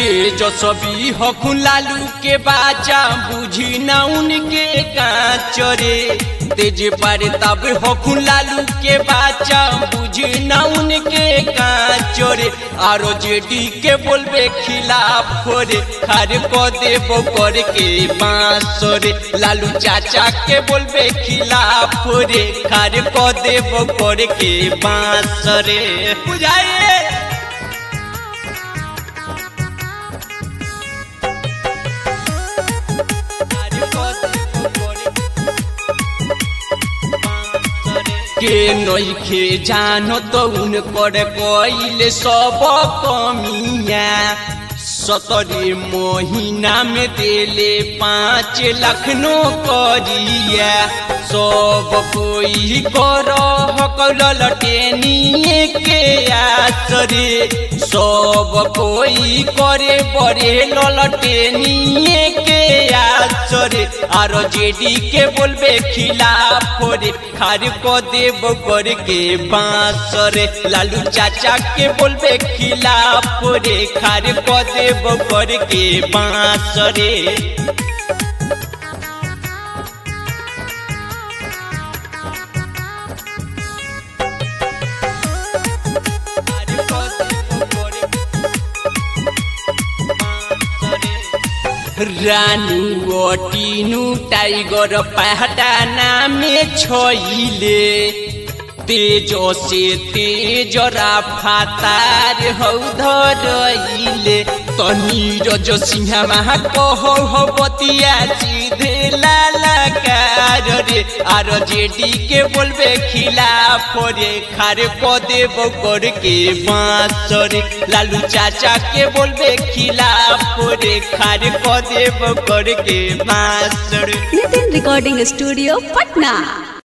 तेजस्वी हखुन लालू के बाचा बुझी ना उनके काचरे तेज पारे तब हखुन लालू के बाचा बुझी ना उनके काचरे आरो जेडी के बोलबे खिलाफ रे खार को देबो कर के बांसरे लालू चाचा के बोलबे खिलाफ रे खार को देबो कर के बांसरे बुझाइए के नइखे जानो तो उनकर कइले सब कमिया सतरे महीना में देले पाँच लाख नो करिया सब कोई कर हकल टेनिए के आसरे सब कोई करे बड़े ललटेनिए के आसरे आर जेडी के बोलबे खिलाफ रे खार को देव कर के बांसरे लालू चाचा के बोलबे खिलाफ रे खार को देव कर के बांसरे रानू टीनू टाइगर पहटा नामे छइले तेज से तेज राफातार हौ धरइले तनीरज सिंह महा कहो हो बतिया सीधे लालकार रे आर जेडी के बोलबे खिलाफ रे खार को देव कर के बांस रे लालू चाचा के बोलबे खिलाफ रे खार को देव कर के बांस रे नितिन रिकॉर्डिंग स्टूडियो पटना